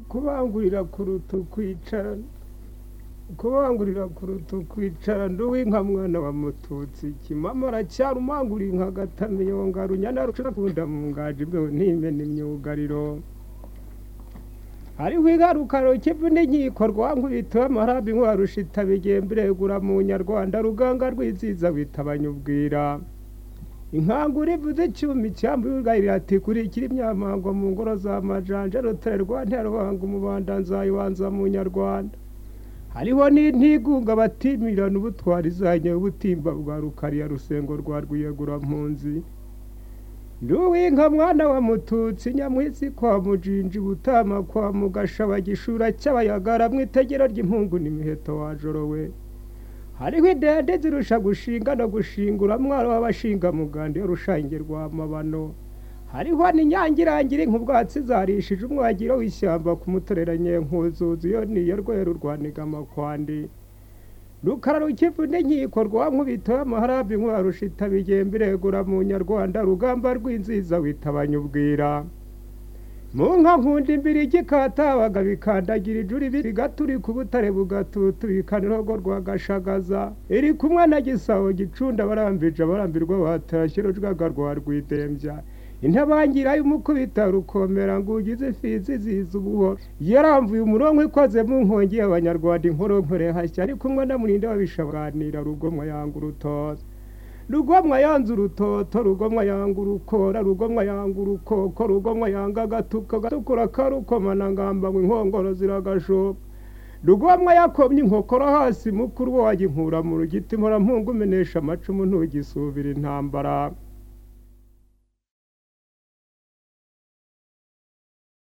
kubangurira kuruta ukwicara kubangurira kuruta ukwicara ndi uw'inka mwana wa mututsi kimama aracyari umanguriye inka agatamiyo runyana rucana kunda mu ngajwi bwewe ntimena imyugariro hariho ingaruka rukivu n'inkiko rwankubita amarabi nkwarusha itabigembe iregura mu nyarwanda ruganga rwiziza witabanya ubwira inkangura ivuze icyuma icyambu y'urwayirira ati kurikira imyamango mu ngoro za majanja rutare rwa nterwanga umubanda nzayibanza mu nyarwanda hariho n'intigunga batimirana ubutwari izanye ubutimba bwa rukariya rusengo rwa rwiyegurampunzi nduwinka mwana wa mututsi nyamwisi kwa mujinji butama kwa mugasha bagishura cy'abayagara mu itegero ry'impungu n'imiheto wajorowe hariho idende zirusha gushinga no gushingura mwaro w'abashinga muganda rushange rwa mabano hariho n'inyangirangira nk'ubwatsi zarishije umwagiro w'ishyamba ku mutoreranye nkuzuzu iyo niyo rweru rwaniga amakwandi rukara rukivu n'inkiko rwa nkubito amaharabi nkubarusha itabigembe iregura mu nyarwanda rugamba rw'inziza witabanya ubwira mu nka nkunda imbiri igikatabaga bikandagira ijuri bigaturi ku butare bugatuturikana irogo rwa gashagaza iri kumwe na gisabo gicunda barambije abarambirwa batarashye rujwaga rwa rwidembya intabangira y'umukubita rukomera ngo ugize ifizi ziza ubuhoro yaramvuye umurongo ikoze mu nkongi y'abanyarwanda inkoronkorere hashya ari kumwe na murinda babishabanira rugomwa yanga urutoto rugomwa yanze urutoto rugomwa yanga urukora rugomwa yanga urukoko rugomwa yanga agatuka agatukura karukomana ngamba ngo inkongoro ziragashoka rugomwa yakomye inkokora hasi mukuru wajya inkura mu rugiti mpungu umenesha amacumu ntugisubira intambara